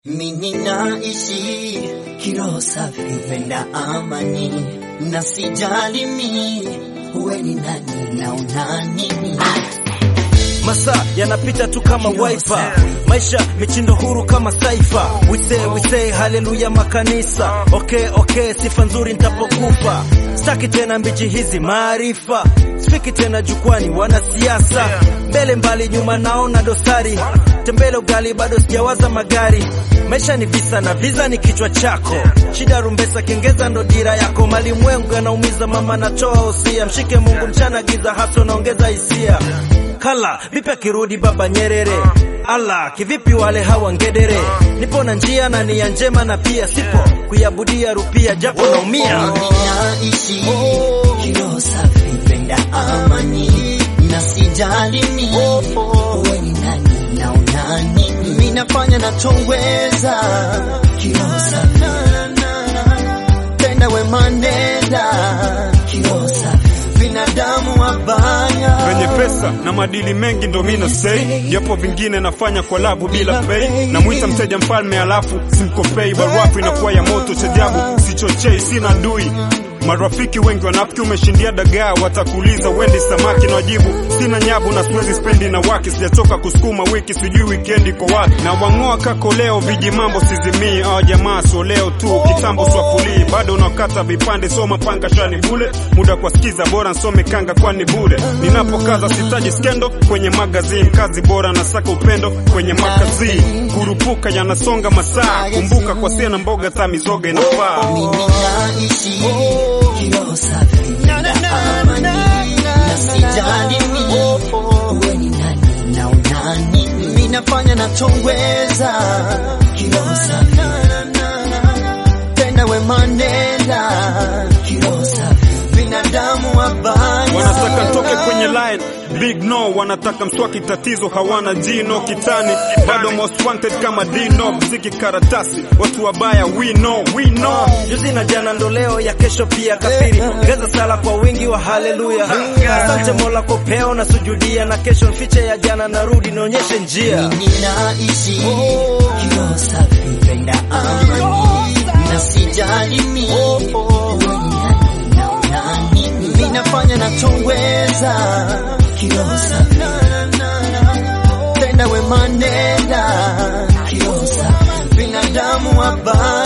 Mimi naishi kiroho safi, penda amani na sijali mi uwe ni nani na una nini. Masaa yanapita tu kama wiper, maisha michindo huru kama saifa. We say, we say haleluya makanisa. Okay, okay, sifa nzuri nitapokufa. Staki tena mbichi hizi maarifa, sifiki tena jukwani wanasiasa. Mbele mbali nyuma naona dosari, tembele ugali bado sijawaza magari. Maisha ni visa na visa ni kichwa chako, shida rumbesa kengeza ndo dira yako. Malimwengu yanaumiza mama, natoa usia, mshike Mungu mchana giza, haso naongeza hisia kala vipi akirudi baba Nyerere? Ala kivipi wale hawa ngedere? Nipo na njia na nia njema na pia sipo kuyabudia rupia japo naumia. Mimi naishi kiroho safi, penda amani na sijali mi uwe ni nani na una nini. Mimi nafanya nachoweza kiroho safi, penda wema nenda kiroho safi, binadamu wabaya Wenye pesa na madili mengi ndo mina sei, japo vingine nafanya kwa labu bila pei. Namwita mteja mfalme alafu simkopei, barafu inakuwa ya moto chajabu, sichochei, sina dui Marafiki wengi wanafiki, umeshindia dagaa, watakuuliza wendi samaki, na wajibu sina nyavu na siwezi spendi na waki, sijatoka kusukuma wiki, sijui wikendi kwa wapi, na wang'oa kako leo, viji mambo sizimii, awa jamaa so leo tu, kitambo swafulii, bado unakata vipande, soma panga shani bule, muda kwa skiza, bora nsome kanga kwani bure, ninapokaza sitaji skendo kwenye magazine, kazi bora na saka upendo kwenye makazi, kurupuka yanasonga masaa, kumbuka kwa sena mboga ta mizoga inafaa. Mimi naishi kiroho safi, penda amani na sijali mi uwe ni nani na una nini. Mimi nafanya nachoweza kiroho safi, penda wema nenda kiroho safi, binadamu wabaya wanataka ntoke kwenye line big no, wanataka mswaki, tatizo hawana jino kitani, bado most wanted kama Dino, mziki karatasi, watu wabaya we know, we know. Juzi na jana ndo leo ya kesho pia kafiri, ongeza sala kwa wingi wa haleluya. Asante Mola kwa upeo na sujudia, na kesho mfiche ya jana, narudi nionyeshe njia. Mimi naishi kiroho safi, penda amani na sijali mi uwe ni nani na una nini. Mimi nafanya nachoweza kiroho safi, penda wema nenda kiroho safi, binadamu wabaya